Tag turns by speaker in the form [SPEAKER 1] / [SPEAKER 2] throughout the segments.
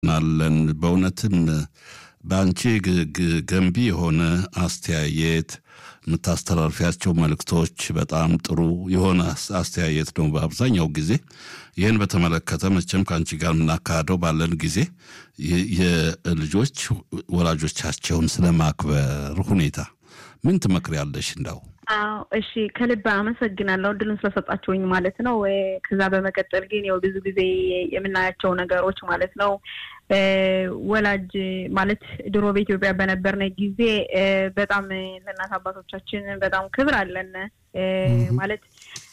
[SPEAKER 1] እናለን በእውነትም በአንቺ ገንቢ የሆነ አስተያየት የምታስተላልፊያቸው መልእክቶች በጣም ጥሩ የሆነ አስተያየት ነው። በአብዛኛው ጊዜ ይህን በተመለከተ መቼም ከአንቺ ጋር የምናካሄደው ባለን ጊዜ የልጆች ወላጆቻቸውን ስለማክበር ሁኔታ ምን ትመክሪያለሽ? እንዳው
[SPEAKER 2] አዎ እሺ፣ ከልብ አመሰግናለሁ እድሉን ስለሰጣችሁኝ ማለት ነው። ከዛ በመቀጠል ግን ያው ብዙ ጊዜ የምናያቸው ነገሮች ማለት ነው ወላጅ ማለት ድሮ በኢትዮጵያ በነበርነ ጊዜ በጣም ለእናት አባቶቻችን በጣም ክብር አለን ማለት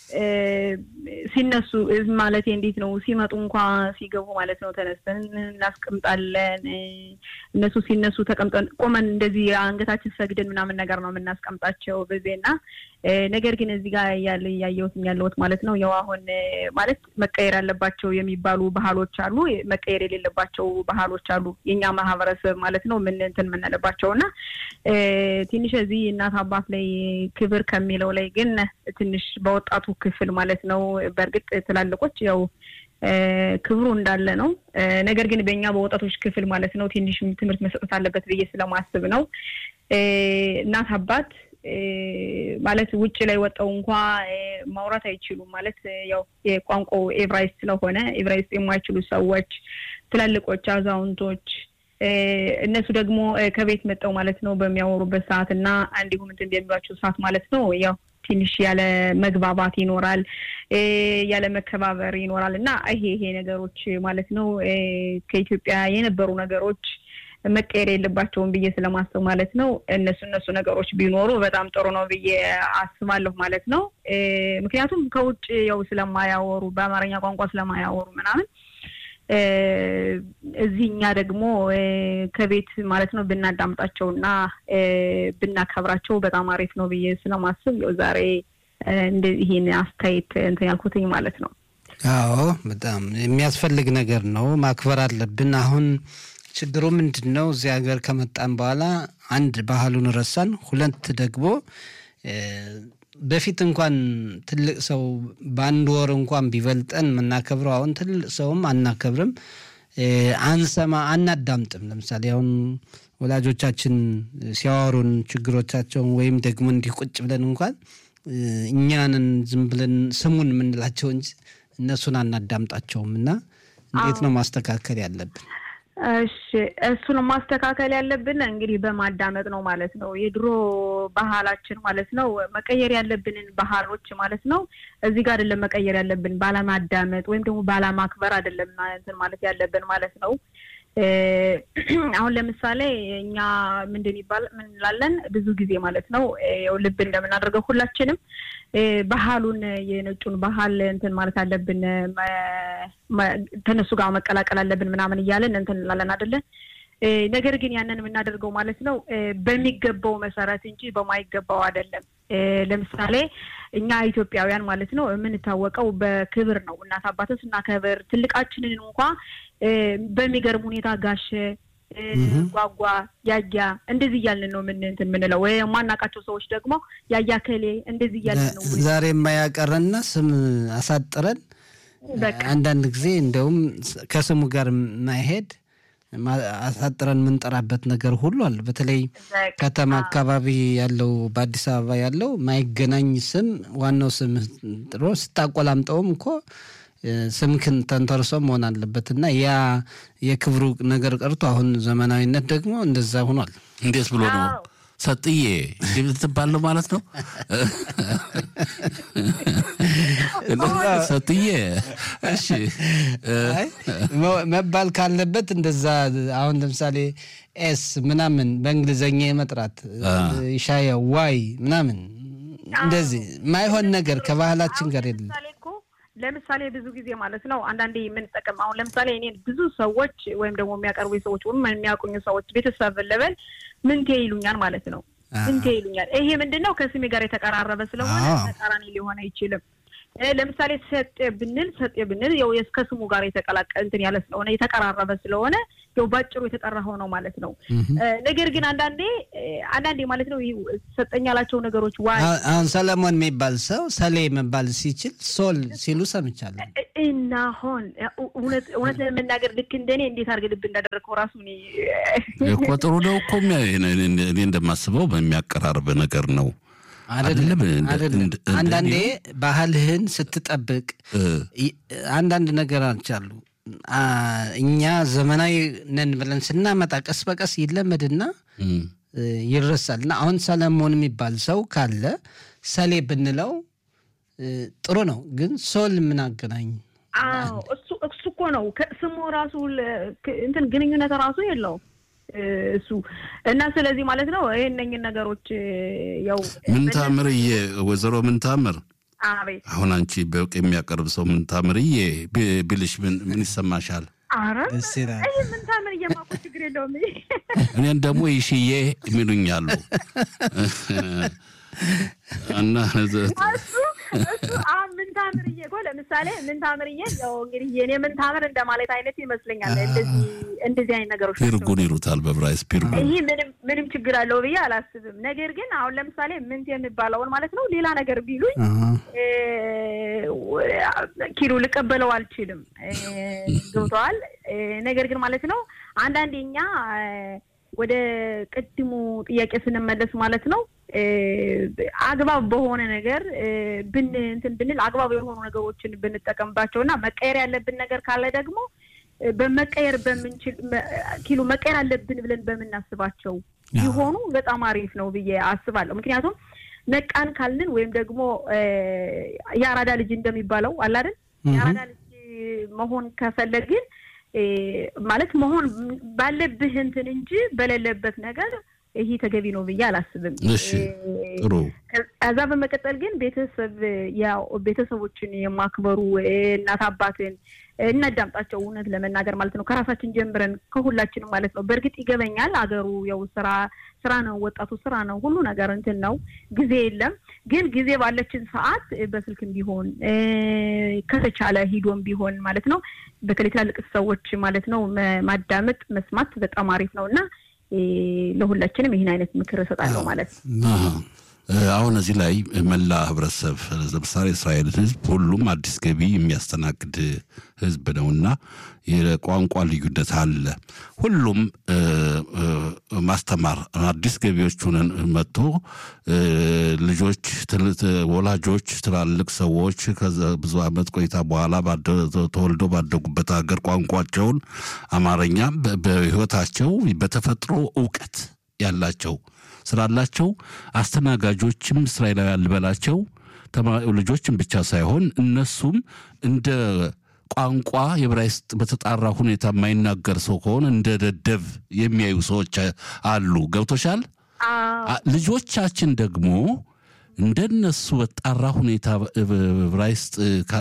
[SPEAKER 2] ሲነሱ ማለት እንዴት ነው ሲመጡ እንኳ ሲገቡ ማለት ነው ተነስተን እናስቀምጣለን። እነሱ ሲነሱ ተቀምጠን ቆመን እንደዚህ አንገታችን ሰግደን ምናምን ነገር ነው የምናስቀምጣቸው በዜና ነገር ግን እዚህ ጋር ያለ እያየሁት ያለሁት ማለት ነው ያው አሁን ማለት መቀየር ያለባቸው የሚባሉ ባህሎች አሉ፣ መቀየር የሌለባቸው ባህሎች አሉ። የኛ ማህበረሰብ ማለት ነው ምን እንትን የምንለባቸው እና ትንሽ እዚህ እናት አባት ላይ ክብር ከሚለው ላይ ግን ትንሽ በወጣቱ ክፍል ማለት ነው በእርግጥ ትላልቆች ያው ክብሩ እንዳለ ነው። ነገር ግን በእኛ በወጣቶች ክፍል ማለት ነው ትንሽ ትምህርት መሰጠት አለበት ብዬ ስለማስብ ነው እናት አባት ማለት ውጭ ላይ ወጣው እንኳ ማውራት አይችሉም። ማለት ያው የቋንቋው ኤብራይስጥ ስለሆነ ኤብራይስጥ የማይችሉ ሰዎች፣ ትላልቆች፣ አዛውንቶች እነሱ ደግሞ ከቤት መጠው ማለት ነው በሚያወሩበት ሰዓት እና እንዲሁም እንትን በሚሏቸው ሰዓት ማለት ነው ያው ትንሽ ያለ መግባባት ይኖራል፣ ያለ መከባበር ይኖራል እና ይሄ ይሄ ነገሮች ማለት ነው ከኢትዮጵያ የነበሩ ነገሮች መቀየር የለባቸውም ብዬ ስለማስብ ማለት ነው እነሱ እነሱ ነገሮች ቢኖሩ በጣም ጥሩ ነው ብዬ አስባለሁ ማለት ነው። ምክንያቱም ከውጭ ያው ስለማያወሩ በአማርኛ ቋንቋ ስለማያወሩ ምናምን እዚህ እኛ ደግሞ ከቤት ማለት ነው ብናዳምጣቸው እና ብናከብራቸው በጣም አሪፍ ነው ብዬ ስለማስብ ያው ዛሬ ይሄን አስተያየት እንትን ያልኩትኝ ማለት ነው።
[SPEAKER 3] አዎ በጣም የሚያስፈልግ ነገር ነው። ማክበር አለብን። አሁን ችግሩ ምንድን ነው? እዚህ ሀገር ከመጣን በኋላ አንድ ባህሉን ረሳን፣ ሁለት ደግሞ በፊት እንኳን ትልቅ ሰው በአንድ ወር እንኳን ቢበልጠን የምናከብረው አሁን ትልቅ ሰውም አናከብርም፣ አንሰማ፣ አናዳምጥም። ለምሳሌ አሁን ወላጆቻችን ሲያወሩን ችግሮቻቸውን ወይም ደግሞ እንዲህ ቁጭ ብለን እንኳን እኛንን ዝም ብለን ስሙን የምንላቸው እንጂ እነሱን አናዳምጣቸውም። እና እንዴት ነው ማስተካከል ያለብን?
[SPEAKER 2] እሺ እሱን ማስተካከል ያለብን እንግዲህ በማዳመጥ ነው ማለት ነው። የድሮ ባህላችን ማለት ነው መቀየር ያለብንን ባህሎች ማለት ነው እዚህ ጋር አይደለም መቀየር ያለብን ባለማዳመጥ ወይም ደግሞ ባለማክበር አይደለም እንትን ማለት ያለብን ማለት ነው። አሁን ለምሳሌ እኛ ምንድን ይባል ምን እንላለን ብዙ ጊዜ ማለት ነው ያው ልብ እንደምናደርገው ሁላችንም ባህሉን የነጩን ባህል እንትን ማለት አለብን ከነሱ ጋር መቀላቀል አለብን ምናምን እያለን እንትን እንላለን አይደለን። ነገር ግን ያንን የምናደርገው ማለት ነው በሚገባው መሰረት እንጂ በማይገባው አይደለም። ለምሳሌ እኛ ኢትዮጵያውያን ማለት ነው የምንታወቀው በክብር ነው። እናት አባትን ስናከብር ትልቃችንን እንኳ በሚገርም ሁኔታ ጋሸ ጓጓ ያያ እንደዚህ እያልን ነው ምን እንትን የምንለው። ወይ የማናውቃቸው ሰዎች ደግሞ ያያ ከሌ እንደዚህ እያልን ነው
[SPEAKER 3] ዛሬ የማያቀረና ስም አሳጥረን አንዳንድ ጊዜ እንደውም ከስሙ ጋር ማይሄድ አሳጥረን የምንጠራበት ነገር ሁሉ አለ። በተለይ ከተማ አካባቢ ያለው በአዲስ አበባ ያለው ማይገናኝ ስም ዋናው ስም ጥሮ ስታቆላምጠውም እኮ ስምክን ተንተርሶ መሆን አለበት እና ያ የክብሩ ነገር ቀርቶ አሁን ዘመናዊነት ደግሞ እንደዛ ሆኗል።
[SPEAKER 1] እንዴት ብሎ ነው ሰጥዬ ትባል ነው ማለት ነው። ሰጥዬ እሺ
[SPEAKER 3] መባል ካለበት እንደዛ አሁን ለምሳሌ ኤስ ምናምን በእንግሊዘኛ የመጥራት ሻያ ዋይ ምናምን እንደዚህ ማይሆን ነገር ከባህላችን ጋር የለም።
[SPEAKER 2] ለምሳሌ ብዙ ጊዜ ማለት ነው አንዳንዴ የምንጠቀም አሁን ለምሳሌ እኔ ብዙ ሰዎች ወይም ደግሞ የሚያቀርቡ ሰዎች ወይም የሚያውቁኝ ሰዎች ቤተሰብ ለበል ምንቴ ይሉኛል ማለት ነው። ምንቴ ይሉኛል። ይሄ ምንድን ነው? ከስሜ ጋር የተቀራረበ ስለሆነ ተቃራኒ ሊሆን አይችልም። ለምሳሌ ሰጤ ብንል ሰጤ ብንል ያው ከስሙ ጋር የተቀላቀለ እንትን ያለ ስለሆነ የተቀራረበ ስለሆነ ያው ባጭሩ የተጠራኸው ነው ማለት ነው። ነገር ግን አንዳንዴ አንዳንዴ ማለት ነው ሰጠኝ ያላቸው ነገሮች ዋ
[SPEAKER 3] አሁን ሰለሞን የሚባል ሰው ሰሌ መባል ሲችል ሶል ሲሉ ሰምቻለሁ።
[SPEAKER 2] እና አሁን እውነት ለመናገር ልክ እንደኔ እንዴት አድርገህ ልብ እንዳደረግከው ራሱ
[SPEAKER 1] እኮ ጥሩ ነው እኮ እኔ እንደማስበው በሚያቀራርብ ነገር ነው።
[SPEAKER 3] አይደለም አንዳንዴ ባህልህን ስትጠብቅ አንዳንድ ነገር አልቻሉ እኛ ዘመናዊ ነን ብለን ስናመጣ ቀስ በቀስ ይለመድና ይረሳል። እና አሁን ሰለሞን የሚባል ሰው ካለ ሰሌ ብንለው ጥሩ ነው። ግን ሶል ምን አገናኝ?
[SPEAKER 2] እሱ እሱ እኮ ነው ስሙ ራሱ እንትን ግንኙነት ራሱ የለውም እሱ እና ስለዚህ ማለት ነው ይህነኝን ነገሮች ያው
[SPEAKER 1] ምንታምርዬ ወይዘሮ ምንታምር
[SPEAKER 2] አቤት
[SPEAKER 1] አሁን አንቺ በውቅ የሚያቀርብ ሰው ምንታምርዬ ቢልሽ ምን ይሰማሻል?
[SPEAKER 2] አረ ይህ ምንታምር እየማቆ ችግር የለውም።
[SPEAKER 1] እኔን ደግሞ ይሽዬ የሚሉኛሉ እና
[SPEAKER 2] እሱ እሱ አሁን ምንታምርዬ እኮ ለምሳሌ ምንታምርዬ ያው እንግዲህ የኔ ምንታምር እንደማለት አይነት ይመስለኛል። እንደዚህ እንደዚህ አይነት ነገሮች
[SPEAKER 1] ፒርጉን ይሉታል በብራይስ ፒርጉን።
[SPEAKER 2] ይህ ምንም ምንም ችግር አለው ብዬ አላስብም። ነገር ግን አሁን ለምሳሌ ምንት የሚባለውን ማለት ነው ሌላ ነገር ቢሉኝ ኪሎ ልቀበለው አልችልም። ገብተዋል። ነገር ግን ማለት ነው አንዳንዴ እኛ ወደ ቅድሙ ጥያቄ ስንመለስ ማለት ነው አግባብ በሆነ ነገር ብን እንትን ብንል አግባብ የሆኑ ነገሮችን ብንጠቀምባቸው እና መቀየር ያለብን ነገር ካለ ደግሞ በመቀየር በምንችል ኪሎ መቀየር አለብን ብለን በምናስባቸው ቢሆኑ በጣም አሪፍ ነው ብዬ አስባለሁ። ምክንያቱም ነቃን ካልን ወይም ደግሞ የአራዳ ልጅ እንደሚባለው አለ አይደል? የአራዳ ልጅ መሆን ከፈለግን ማለት መሆን ባለብህ እንትን እንጂ በሌለበት ነገር ይሄ ተገቢ ነው ብዬ አላስብም።
[SPEAKER 1] እሺ ጥሩ።
[SPEAKER 2] ከዛ በመቀጠል ግን ቤተሰብ ያው ቤተሰቦችን የማክበሩ እናት አባትን እናዳምጣቸው። እውነት ለመናገር ማለት ነው ከራሳችን ጀምረን ከሁላችንም ማለት ነው። በእርግጥ ይገበኛል አገሩ ያው ስራ ስራ ነው፣ ወጣቱ ስራ ነው፣ ሁሉ ነገር እንትን ነው፣ ጊዜ የለም። ግን ጊዜ ባለችን ሰዓት በስልክም ቢሆን ከተቻለ ሂዶም ቢሆን ማለት ነው በተለይ ትላልቅ ሰዎች ማለት ነው ማዳመጥ መስማት በጣም አሪፍ ነው እና ለሁላችንም ይህን አይነት ምክር እሰጣለሁ ማለት ነው።
[SPEAKER 1] አሁን እዚህ ላይ መላ ህብረተሰብ ለምሳሌ እስራኤል ህዝብ ሁሉም አዲስ ገቢ የሚያስተናግድ ህዝብ ነውና የቋንቋ ልዩነት አለ። ሁሉም ማስተማር አዲስ ገቢዎች ሆነን መጥቶ ልጆች፣ ወላጆች፣ ትላልቅ ሰዎች ከዛ ብዙ ዓመት ቆይታ በኋላ ተወልደው ባደጉበት ሀገር ቋንቋቸውን አማርኛ በህይወታቸው በተፈጥሮ እውቀት ያላቸው ስላላቸው አስተናጋጆችም እስራኤላውያን ልበላቸው ልጆችም ብቻ ሳይሆን እነሱም እንደ ቋንቋ የዕብራይስጥ በተጣራ ሁኔታ የማይናገር ሰው ከሆነ እንደ ደደብ የሚያዩ ሰዎች አሉ። ገብቶሻል? ልጆቻችን ደግሞ እንደነሱ በጣራ ሁኔታ ዕብራይስጥ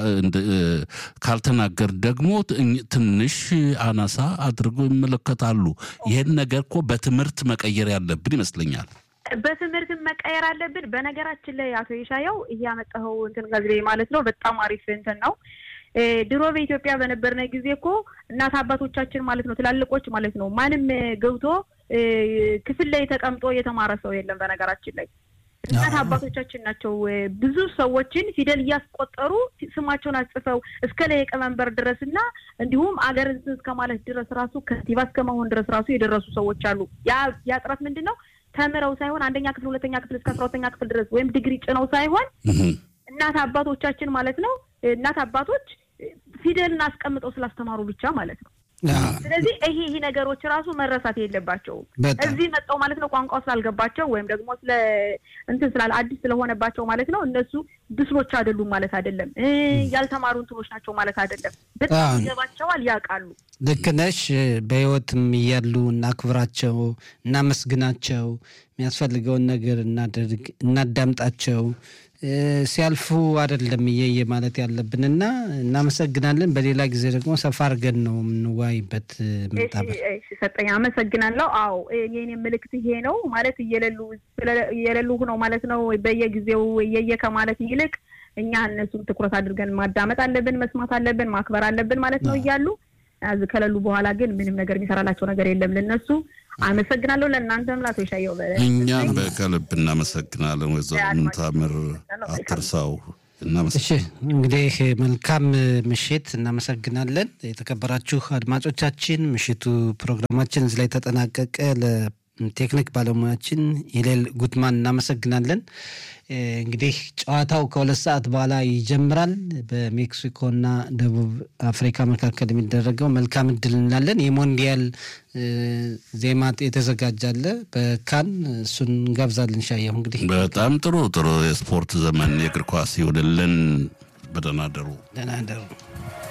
[SPEAKER 1] ካልተናገር ደግሞ ትንሽ አናሳ አድርገው ይመለከታሉ። ይህን ነገር እኮ በትምህርት መቀየር ያለብን ይመስለኛል።
[SPEAKER 2] በትምህርት መቀየር አለብን። በነገራችን ላይ አቶ የሻየው እያመጣኸው እንትን ጋዜ ማለት ነው በጣም አሪፍ እንትን ነው። ድሮ በኢትዮጵያ በነበርነ ጊዜ እኮ እናት አባቶቻችን ማለት ነው ትላልቆች ማለት ነው ማንም ገብቶ ክፍል ላይ ተቀምጦ የተማረ ሰው የለም። በነገራችን ላይ እናት አባቶቻችን ናቸው ብዙ ሰዎችን ፊደል እያስቆጠሩ ስማቸውን አጽፈው እስከ ሊቀመንበር ድረስ እና እንዲሁም አገር እስከ ማለት ድረስ ራሱ ከንቲባ እስከ መሆን ድረስ ራሱ የደረሱ ሰዎች አሉ። ያ ጥረት ምንድን ነው? ተምረው ሳይሆን አንደኛ ክፍል፣ ሁለተኛ ክፍል እስከ አስራ ሁለተኛ ክፍል ድረስ ወይም ዲግሪ ጭነው ሳይሆን እናት አባቶቻችን ማለት ነው እናት አባቶች ፊደልን አስቀምጠው ስላስተማሩ ብቻ ማለት ነው። ስለዚህ ይሄ ይሄ ነገሮች ራሱ መረሳት የለባቸውም። እዚህ መጣው ማለት ነው ቋንቋው ስላልገባቸው ወይም ደግሞ ስለ እንትን ስላለ አዲስ ስለሆነባቸው ማለት ነው እነሱ ብስሎች አይደሉም ማለት አይደለም። ያልተማሩ እንትኖች ናቸው ማለት አይደለም። በጣም ይገባቸዋል፣ ያውቃሉ።
[SPEAKER 3] ልክ ነሽ። በህይወትም እያሉ እናክብራቸው፣ እናመስግናቸው፣ የሚያስፈልገውን ነገር እናደርግ፣ እናዳምጣቸው። ሲያልፉ አይደለም እየየ ማለት ያለብን እና እናመሰግናለን። በሌላ ጊዜ ደግሞ ሰፋ አድርገን ነው የምንዋይበት።
[SPEAKER 2] ሰጠኝ አመሰግናለሁ። አዎ የኔ ምልክት ይሄ ነው ማለት እየሌሉ እየሌሉ ነው ማለት ነው። በየጊዜው እየየ ከማለት ይልቅ እኛ እነሱን ትኩረት አድርገን ማዳመጥ አለብን፣ መስማት አለብን፣ ማክበር አለብን ማለት ነው እያሉ ከሌሉ በኋላ ግን ምንም ነገር የሚሰራላቸው ነገር የለም ለነሱ። አመሰግናለሁ። ለእናንተም ላቶ ይሻየው
[SPEAKER 1] እኛም በከልብ እናመሰግናለን። ወይዘሮ ምንታምር አትርሳው
[SPEAKER 3] እሺ እንግዲህ መልካም ምሽት፣ እናመሰግናለን። የተከበራችሁ አድማጮቻችን ምሽቱ ፕሮግራማችን እዚህ ላይ ተጠናቀቀ። ለቴክኒክ ባለሙያችን ሂሌል ጉትማን እናመሰግናለን። እንግዲህ ጨዋታው ከሁለት ሰዓት በኋላ ይጀምራል። በሜክሲኮና ደቡብ አፍሪካ መካከል የሚደረገው መልካም እድል እንላለን። የሞንዲያል ዜማ የተዘጋጃለ በካን እሱን እንጋብዛለን። ሻየሁ እንግዲህ
[SPEAKER 1] በጣም ጥሩ ጥሩ የስፖርት ዘመን የእግር ኳስ ይሁንልን። በደህና ደሩ።
[SPEAKER 3] ደህና ደሩ።